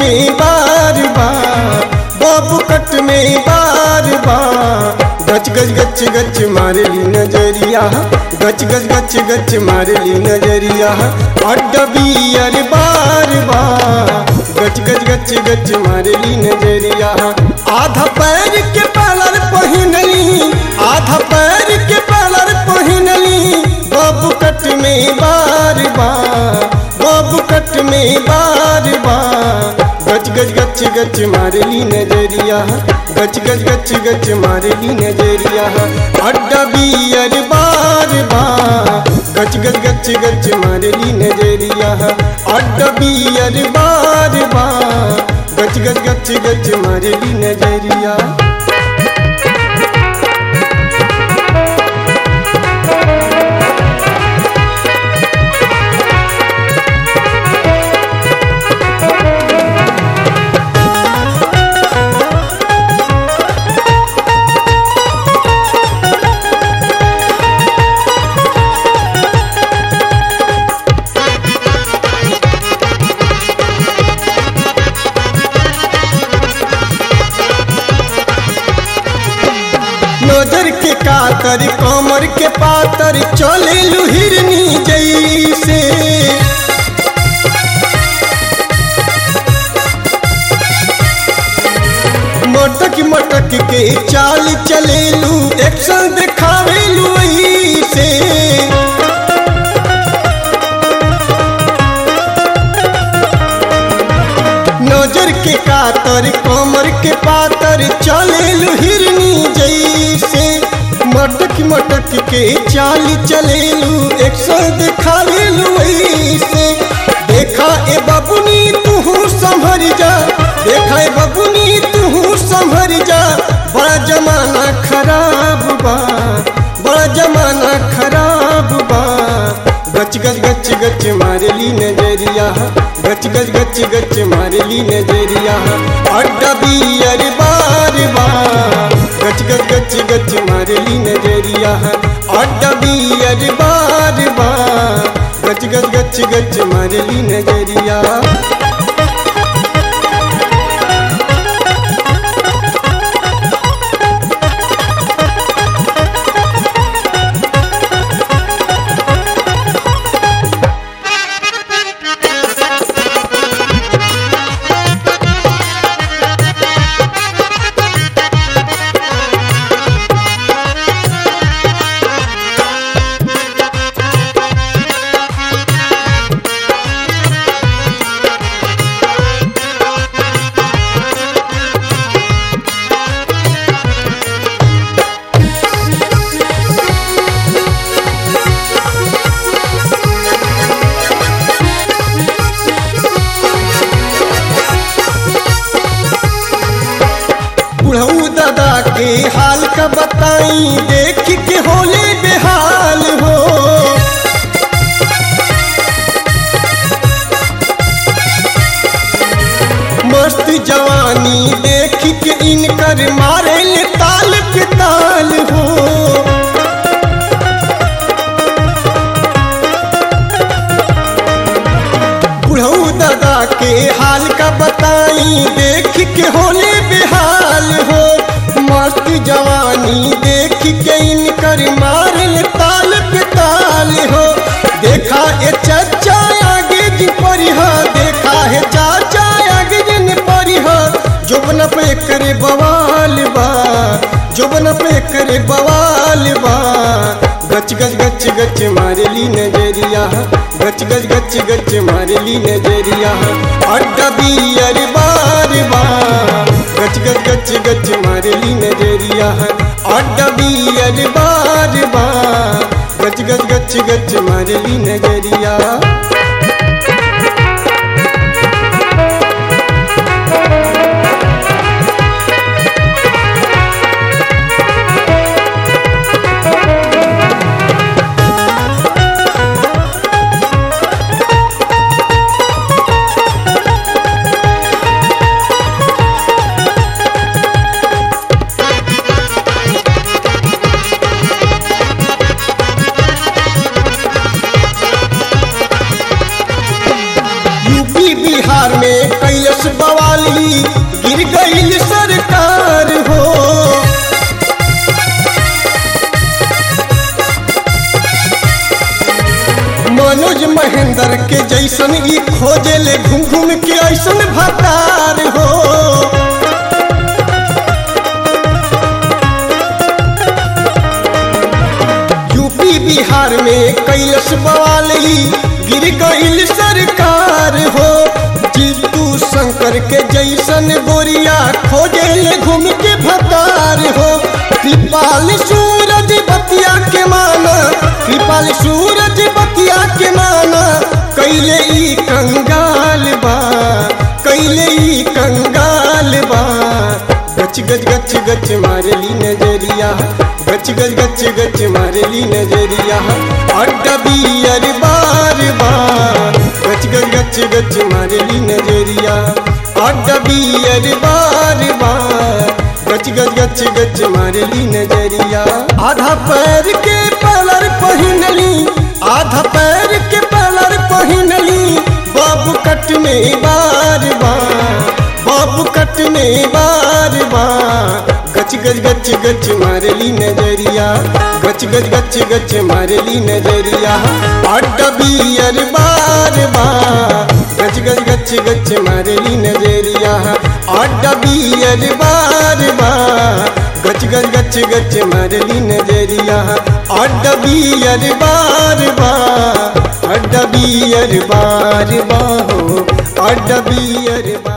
में बार बार बाबू कट में बार बार गच गच गच गच मारली नजरिया गच गच गच गच मारली नजरिया अड्डबी अरे बार बार गच गच गच गच मारली नजरिया आधा पैर के पालर पहिनली आधा पैर के पालर पहिनली बाबू कट में बार बार बाबू कट में बार बार गच गच गच गच मारली नजरिया गच गच गच गच मारली नजरिया अड्डा बियर बार बार गच गच गच गच मारली नजरिया अड्डा बियर बार बार गच गच गच गच मारली नजरिया नजर के कातर कमर के पातर चले हिरनी जैसे मटक मटक के चाल चलेलू एक्शन दिखावेलू ऐसे नजर के कातर कमर के पातर चलेलू हिरनी जैसे मटक मटक के चाल चलेलू एक सौ दिखावेलू ऐसे देखा ए बबुनी तू संभर जा देखा ए बबुनी तू संभर जा बड़ा जमाना खराब बा बड़ा जमाना खराब बा गच गच गच गच मारली नजरिया गच गच गच गच मारली नजरिया अड्डा बियर बार बार गच गच गच गच मारली नजरिया अड्डा बियर बार बार गच गच गच गच मारली नजरिया बुढ़ऊ दादा के हाल का बताई देख के होले बेहाल हो मस्त जवानी देख के इनकर मारे ले ताल पे ताल हो बुढ़ऊ दादा के हाल का बताई देख के होले बेहाल हो मस्त जवानी देख के इनकर मारल ताल पे ताल हो देखा ए चचा आगे जी परिहा देखा है चाचा आगे जिन परिहा जोबन पे करे बवाल बा जोबन पे करे बवाल बा गच गच गच गच मारली नजरिया गच गच गच गच मारली नजरिया अड्डा बियर बार बार गच गच गच गच मारली नजरिया अड्डा बियर बार बार गच गच गच गच मारली नजरिया जैसन ई खोजे ले घूम घूम के ऐसन भतार हो यूपी बिहार में कैलस बवाली गिर गईल सरकार हो जीतू शंकर के जैसन गोरिया खोजे ले घूम के भतार हो कृपाल सूरज बतिया के माना कृपाल सूरज बतिया के माना कैले ई कंगाल बा कैले ई कंगाल बा गच गच गच गच मारली नजरिया गच गच गच गच मारली नजरिया अड्डा बियर बार बार गच गच गच गच मारली नजरिया अड्डा बियर बार बार गच गच गच गच मारली नजरिया आधा पैर के पलर पहिनली आधा पैर के पलर पहिनली बाबू कट में बार बार बाबू कट में बार बार गच गच गच गच मारली नजरिया गच गच गच गच मारली नजरिया अड्डा बियर बार बार गच गच गच गच मारली नजरिया अड्डा बियर बार बार गच गच गच गच मारली नजरिया अड्डा बियर बार बार अड्डा बियर बार बार हो अड्डा बियर बार